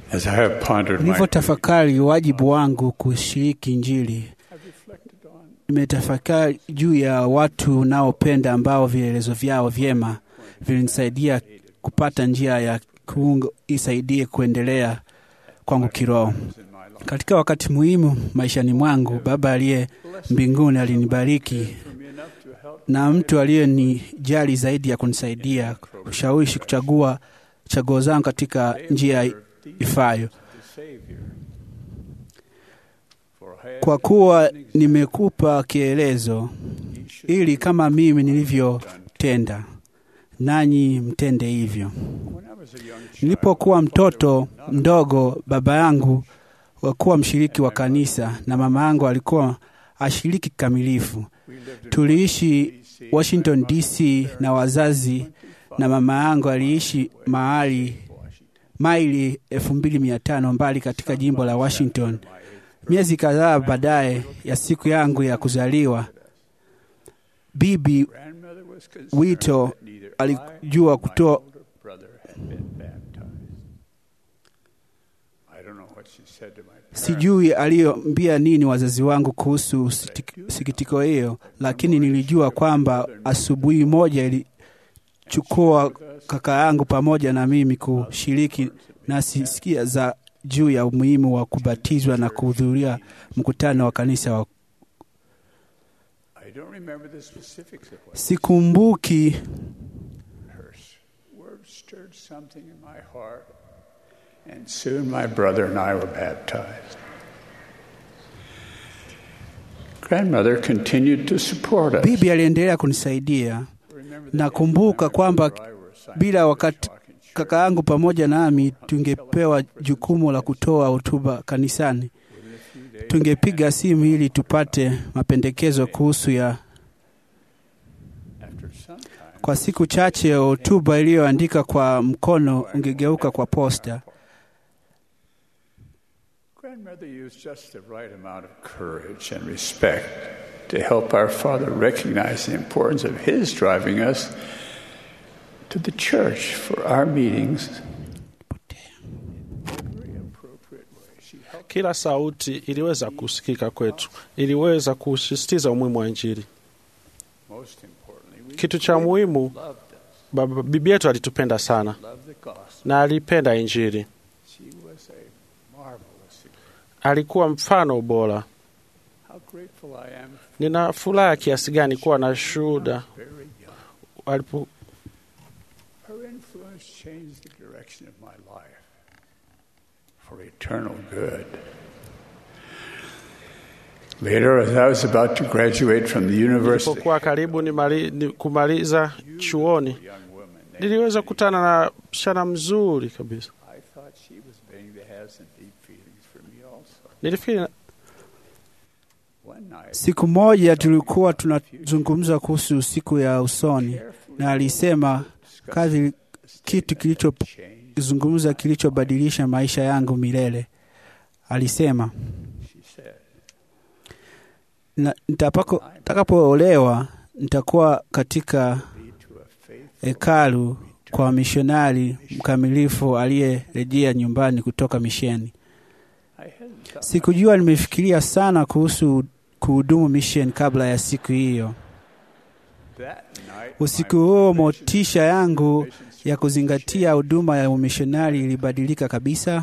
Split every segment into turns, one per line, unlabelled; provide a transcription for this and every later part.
As I have pondered my
Nilivyotafakari wajibu wangu kushiriki Injili,
I've reflected on
nimetafakari juu ya watu unaopenda ambao vielelezo vyao vyema vilinisaidia kupata njia ya kuungo isaidie kuendelea kwangu kiroho.
in my life.
Katika wakati muhimu maishani mwangu, Baba aliye mbinguni alinibariki
For me enough to help
na mtu aliyenijali zaidi ya kunisaidia kushawishi kuchagua chaguo zangu katika njia ifayo.
the Savior. For I have
Kwa kuwa nimekupa kielezo, ili kama mimi nilivyotenda, nanyi mtende hivyo.
when I was a young child,
Nilipokuwa mtoto mdogo, baba yangu wakuwa mshiriki wa kanisa na mama yangu alikuwa ashiriki kikamilifu.
we lived in
Tuliishi Washington DC na wazazi, na mama yangu aliishi mahali
Washington.
maili elfu mbili mia tano mbali katika jimbo la Washington. Miezi kadhaa baadaye ya siku yangu ya kuzaliwa, bibi
Grandmother was concerned
Wito
that neither
alijua
I nor
kutoa
my older brother had been baptized. I don't know what she said to my parents.
Sijui aliyoambia nini wazazi wangu kuhusu sitik- sikitiko hiyo, lakini nilijua kwamba asubuhi moja ilichukua kaka yangu pamoja na mimi kushiriki nasi sikia za juu ya umuhimu wa kubatizwa na kuhudhuria mkutano wa kanisa wa
I don't remember the specifics of what
sikumbuki
her words stirred something in my heart, and soon my brother and I were baptized. Grandmother continued to support us.
bibi aliendelea kunisaidia
Remember the
nakumbuka
day
kwamba
my brother and I were assigned
bila
to
wakati
talk in church.
kaka yangu pamoja nami tungepewa jukumu la kutoa hotuba kanisani
Within a few days,
tungepiga simu ili tupate mapendekezo kuhusu ya
after some time,
kwa siku chache hotuba iliyoandika kwa mkono ungegeuka kwa posta
Grandmother used just the right amount of courage and respect to help our father recognize the importance of his driving us to the church for our meetings. In a very appropriate way. She helped
Kila sauti iliweza kusikika kwetu, iliweza kusisitiza umuhimu wa Injili.
most importantly, we
Kitu cha muhimu,
loved us,
baba, bibi yetu alitupenda sana
loved the gospel.
na alipenda Injili.
She was a marvelous example.
Alikuwa mfano bora.
How grateful I am
Nina furaha kiasi gani kuwa na shuhuda
very young.
alipo,
Her influence changed the direction of my life for eternal good. Later, as I was about to graduate from the university,
nilipokuwa karibu nimali, ni kumaliza chuoni,
young woman named
niliweza kukutana na msichana mzuri kabisa.
I thought she was beginning to have some deep feelings for me also.
Nilifikiri
One night,
siku moja tulikuwa tunazungumza kuhusu siku ya usoni na alisema kazi kitu kilichozungumza
changed,
kilichobadilisha maisha yangu milele alisema
she said.
na nitapako- nitakapoolewa nitakuwa katika
Lead to a faithful
hekalu kwa mishonari mkamilifu aliyerejea nyumbani kutoka misheni.
I hadn't thought
Sikujua nimefikiria sana kuhusu kuhudumu misheni kabla ya siku hiyo.
that night.
Usiku
my
huo
motivation
motisha yangu
missions
ya kuzingatia huduma ya umishonari ilibadilika kabisa.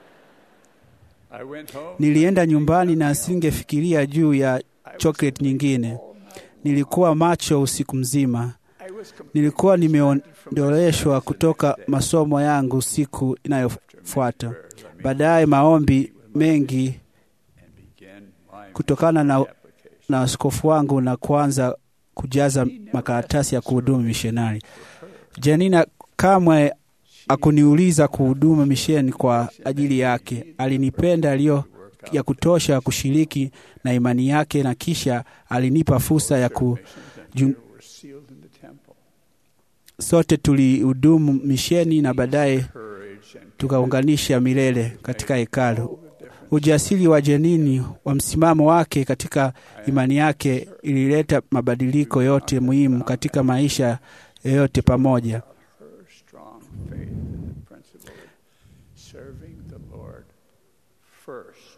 I went home.
Nilienda nyumbani na singefikiria juu ya chocolate nyingine. Nilikuwa macho usiku mzima.
I was completely
Nilikuwa
distracted from my
nimeondoleshwa
studies the
kutoka
next day.
masomo yangu siku inayofuata.
Prayers, I mean,
Baadaye maombi mengi
and began my
kutokana na,
application.
na askofu wangu na kuanza kujaza makaratasi ya kuhudumu mishonari. Janina kamwe akuniuliza kuhudumu misheni kwa ajili yake. Alinipenda aliyo ya kutosha kushiriki na imani yake, na kisha alinipa fursa ya ku
Missions and
jum-
prayer were sealed in the temple.
sote tulihudumu misheni na baadaye
Courage and
tukaunganisha milele katika hekalu.
all the difference.
Ujasiri wa Jenini wa msimamo wake katika imani yake ilileta mabadiliko yote muhimu katika maisha yoyote pamoja.
Her strong faith in the principle of serving the Lord first.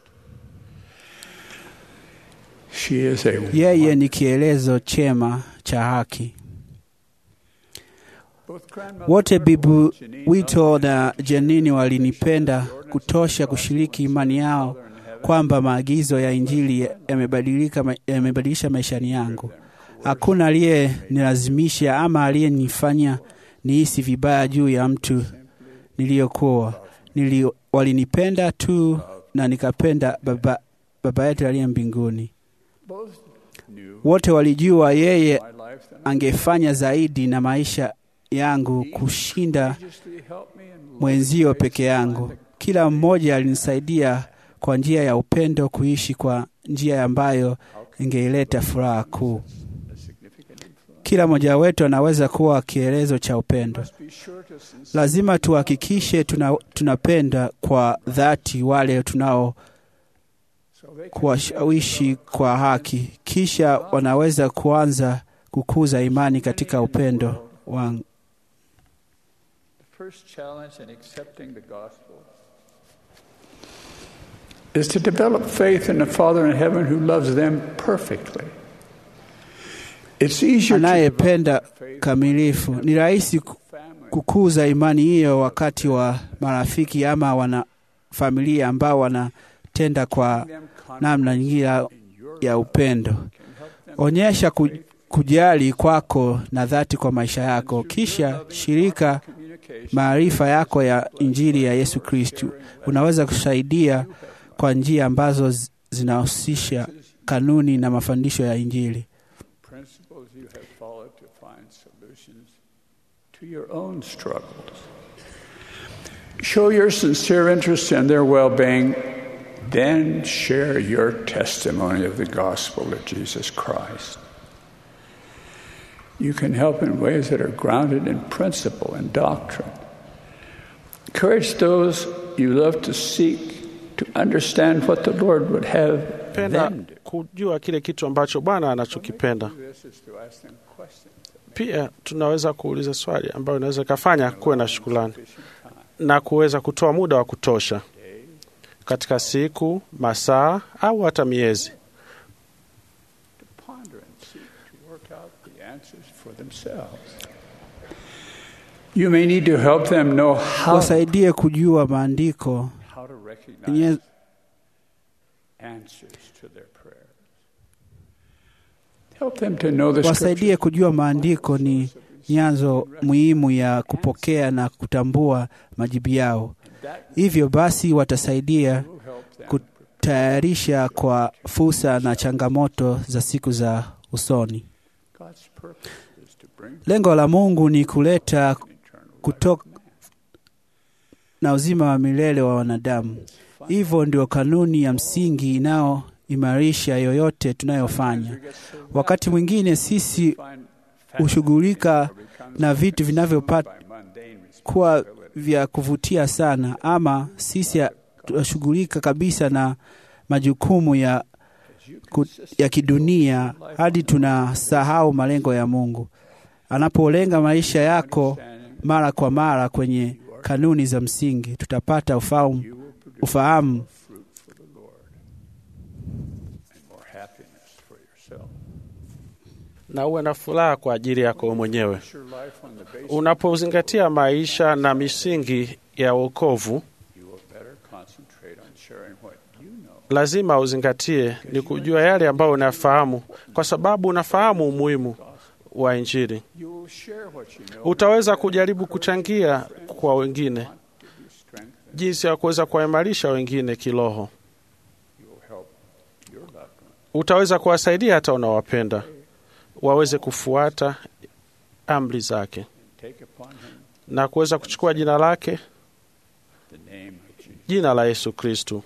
She is a
Yeye ni kielezo chema cha haki.
Both grandmother
Wote bibu
Janine
Wito na Janini walinipenda kutosha kushiriki imani yao kwamba maagizo ya Injili yamebadilika ma- yamebadilisha maishani yangu. Hakuna aliyenilazimisha ama aliyenifanya nihisi vibaya juu ya mtu niliyokuwa. Nili, walinipenda tu na nikapenda baba, baba yetu aliye mbinguni.
both knew
Wote walijua yeye
my life than
angefanya zaidi na maisha yangu kushinda
courageously helped me in
mwenzio peke yangu. Kila mmoja alinisaidia kwa njia ya upendo kuishi kwa njia ambayo ingeileta furaha kuu.
a significant influence.
Kila mmoja wetu anaweza kuwa kielezo cha upendo.
Must be sure to sincerely
Lazima tuhakikishe tuna, tunapenda kwa dhati wale tunao
so they can
kuwashawishi kwa haki, kisha wanaweza kuanza kukuza imani katika upendo wangu.
The first challenge in accepting the gospel is to develop faith in the Father in heaven who loves them perfectly. It's easier to
Anayependa
develop faith
kamilifu ni rahisi ku-
family
kukuza imani hiyo wakati wa marafiki ama wana familia ambao wanatenda kwa
them
namna nyingine ya-
in your
ya upendo.
can help them
Onyesha ku, kujali kwako na dhati kwa maisha yako, kisha shirika
communication
maarifa yako ya Injili ya Yesu Kristu. Unaweza kusaidia kwa njia ambazo z- zinahusisha kanuni na mafundisho ya Injili.
principles you have followed to find solutions to your own struggles. Show your sincere interest in their well being, then share your testimony of the gospel of Jesus Christ. You can help in ways that are grounded in principle and doctrine. Encourage those you love to seek to understand what the Lord would have
penda
them do.
kujua kile kitu ambacho Bwana anachokipenda.
This is to ask them questions.
Pia tunaweza kuuliza swali ambayo inaweza ikafanya kuwe na shukrani na kuweza kutoa muda wa kutosha katika siku, masaa au hata miezi,
ponder and seek to work out the answers for themselves. You may need to help them know how,
Wasaidie kujua maandiko
how to recognize
yenye
answers to their prayers. Help them to know the
wasaidie
scriptures.
kujua maandiko ni nyanzo muhimu ya kupokea na kutambua majibu yao.
That
Hivyo basi watasaidia
will help them
kutayarisha kwa fursa na changamoto za siku za usoni.
God's purpose is to bring
Lengo la Mungu ni kuleta
eternal
kutoka na uzima wa milele wa wanadamu. Hivyo ndio kanuni ya msingi inayoimarisha yoyote tunayofanya. Wakati mwingine sisi
find
hushughulika na vitu vinavyopata
by mundane
kuwa vya kuvutia sana, ama sisi ha- tunashughulika kabisa na majukumu ya, ku- ya kidunia hadi tunasahau malengo ya Mungu. Anapolenga maisha yako mara kwa mara kwenye kanuni za msingi, tutapata ufahamu, ufahamu
fruit for the Lord and more happiness for yourself.
na uwe na furaha kwa ajili yako wewe mwenyewe.
Your life on the basis
Unapozingatia maisha na misingi ya wokovu,
you will better concentrate on sharing what you know.
lazima uzingatie ni kujua yale ambayo unafahamu, kwa sababu unafahamu umuhimu wa Injili.
You will share what you know.
Utaweza kujaribu kuchangia kwa wengine
Give you strength and
jinsi ya kuweza kuwaimarisha wengine kiroho.
you will help your loved one
Utaweza kuwasaidia hata unawapenda waweze kufuata amri zake
take upon him
na kuweza kuchukua jina lake,
the name of Jesus.
jina la Yesu Kristu.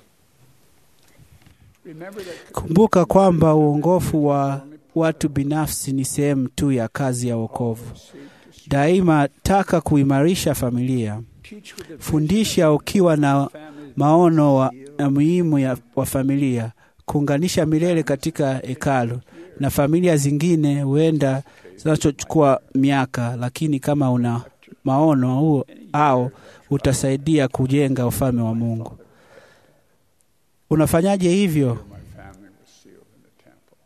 Remember that
Kumbuka kwamba uongofu wa watu binafsi ni sehemu tu ya kazi ya wokovu. Daima taka kuimarisha familia.
teach with the
Fundisha ukiwa na
family
maono wa, na muhimu ya, wa familia, kuunganisha milele katika hekalu na familia zingine huenda zinachochukua miaka, lakini kama una maono huo
any
au utasaidia kujenga ufalme wa Mungu. Unafanyaje hivyo?
My family was sealed in the temple.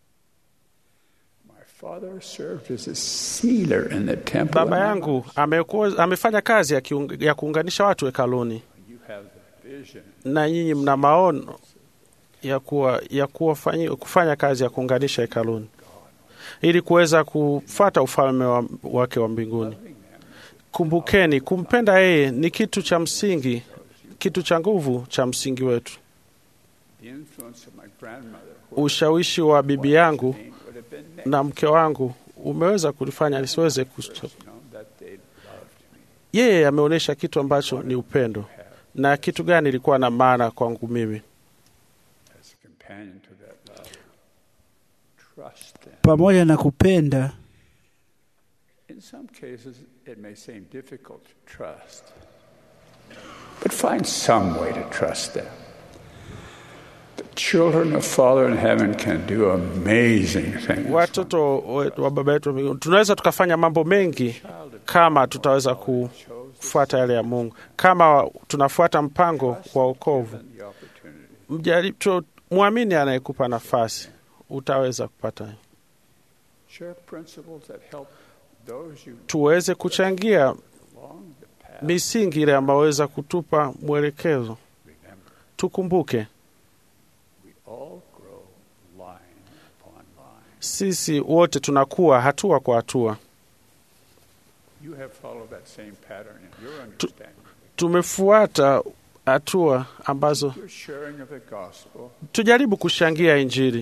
My father served as a sealer in the temple.
Baba
and
yangu amekuwa, amefanya kazi ya, kiung, ya kuunganisha watu hekaluni,
You have the vision.
na nyinyi mna maono ya, kuwa, ya kuwa fanyi, kufanya kazi ya kuunganisha hekaluni ili kuweza kufuata ufalme wa, wake wa mbinguni. Kumbukeni, kumpenda yeye ni kitu cha msingi, kitu cha nguvu cha msingi wetu.
The influence of my grandmother who
Ushawishi wa bibi yangu
would have been next
na mke wangu umeweza kulifanya nisiweze kus...
known that they loved me.
Yeye ameonyesha kitu ambacho ni upendo, na kitu gani ilikuwa na maana kwangu mimi.
As a companion to that love, trust them.
Pamoja na kupenda,
In some cases, it may seem difficult to trust, but find some way to trust them. The children of Father in heaven can do amazing things.
Watoto wetu wa baba yetu wa mbinguni, tunaweza tukafanya mambo mengi kama tutaweza kufuata yale ya Mungu, kama tunafuata mpango wa wokovu.
The opportunity.
Mjaribu tu- mwamini anayekupa nafasi, utaweza kupata.
Share principles that help those you
Tuweze kuchangia
along the path.
misingi ile ambayo weza kutupa mwelekezo.
Remember,
Tukumbuke
we all grow line upon line.
sisi wote tunakuwa hatua kwa hatua.
You have followed that same pattern in your understanding.
Tumefuata hatua ambazo
Your sharing of the gospel,
tujaribu kushangia Injili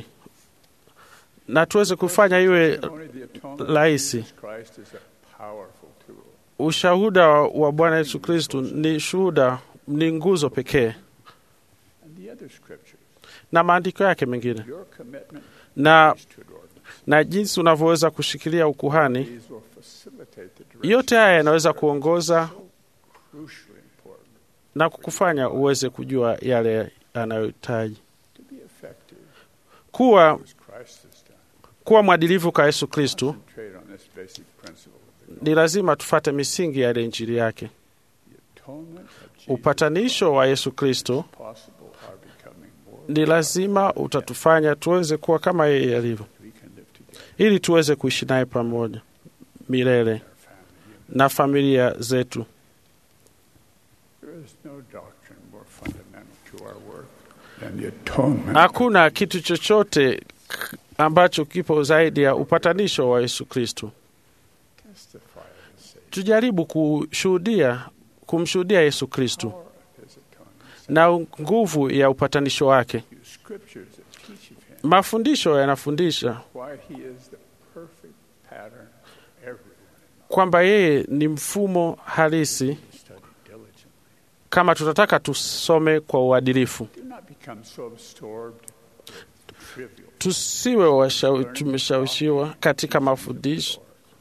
na tuweze kufanya iwe
only the atonement of
rahisi.
Jesus Christ is a powerful tool.
Ushuhuda wa Bwana Yesu Kristu ni shuhuda, ni nguzo pekee,
And the other scriptures,
na maandiko yake mengine
your commitment
na,
priesthood ordinance.
na jinsi unavyoweza kushikilia ukuhani.
These will facilitate the direction
Yote haya yanaweza kuongoza
crucially important
na kukufanya uweze kujua yale anayohitaji
to be effective
kuwa,
as Christ has done.
kuwa mwadilifu kwa Yesu Kristu.
Concentrate on this basic principle of the
Ni lazima tufate misingi ya ile injili yake.
atonement of Jesus
Upatanisho wa Yesu Kristo
possible are becoming more
ni lazima utatufanya tuweze kuwa kama yeye alivyo,
we can live together
ili tuweze kuishi naye pamoja milele
in our family.
na familia zetu.
There is no doctrine more fundamental to our work than the atonement.
Hakuna kitu chochote k- ambacho kipo zaidi ya upatanisho wa Yesu Kristo.
Testify of his Savior,
Tujaribu kushuhudia, kumshuhudia Yesu Kristo
power of his atonement.
na nguvu ya upatanisho wake.
Use scriptures that teach of him
Mafundisho yanafundisha
why he is the perfect pattern for everyone
kwamba yeye ni mfumo halisi.
to study diligently.
Kama tutataka tusome kwa uadilifu,
Do not become so absorbed with trivial
tusiwe washau- tumeshawishiwa katika mafundisho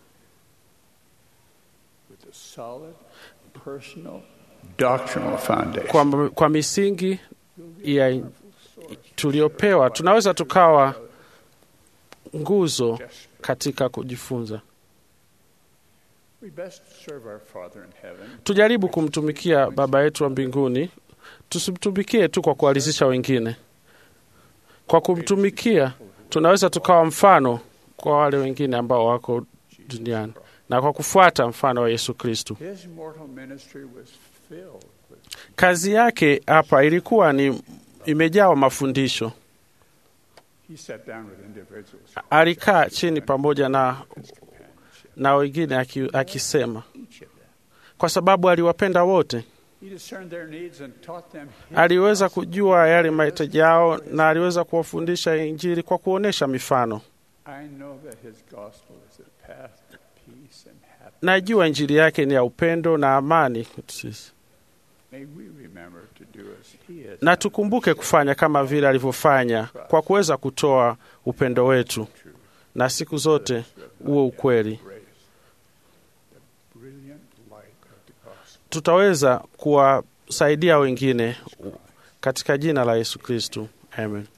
with a solid personal doctrinal foundation.
kwa, kwa misingi ya tuliopewa, tunaweza tukawa nguzo katika kujifunza.
We best serve our Father in heaven
Tujaribu kumtumikia Baba yetu wa mbinguni, tusimtumikie tu kwa kualizisha wengine. Kwa kumtumikia, tunaweza tukawa mfano kwa wale wengine ambao wako duniani, na kwa kufuata mfano wa Yesu Kristu.
His mortal ministry was filled with
Kazi yake hapa ilikuwa ni imejawa mafundisho.
he sat down with individuals
Alikaa chini pamoja na,
companionship.
na wengine aki- akisema,
Each of them.
kwa sababu aliwapenda wote.
He discerned their needs and taught them his
Aliweza
gospel.
kujua yale mahitaji yao na aliweza kuwafundisha Injili kwa kuonyesha mifano.
I know that his gospel is a path to peace and happiness.
Najua Injili yake ni ya upendo na amani kwetu sisi,
May we remember to do as he has
na tukumbuke kufanya kama vile alivyofanya kwa kuweza kutoa upendo wetu,
true
na siku zote uwe ukweli.
grace, the brilliant light of the gospel.
Tutaweza kuwasaidia wengine katika jina la Yesu Kristu, amen.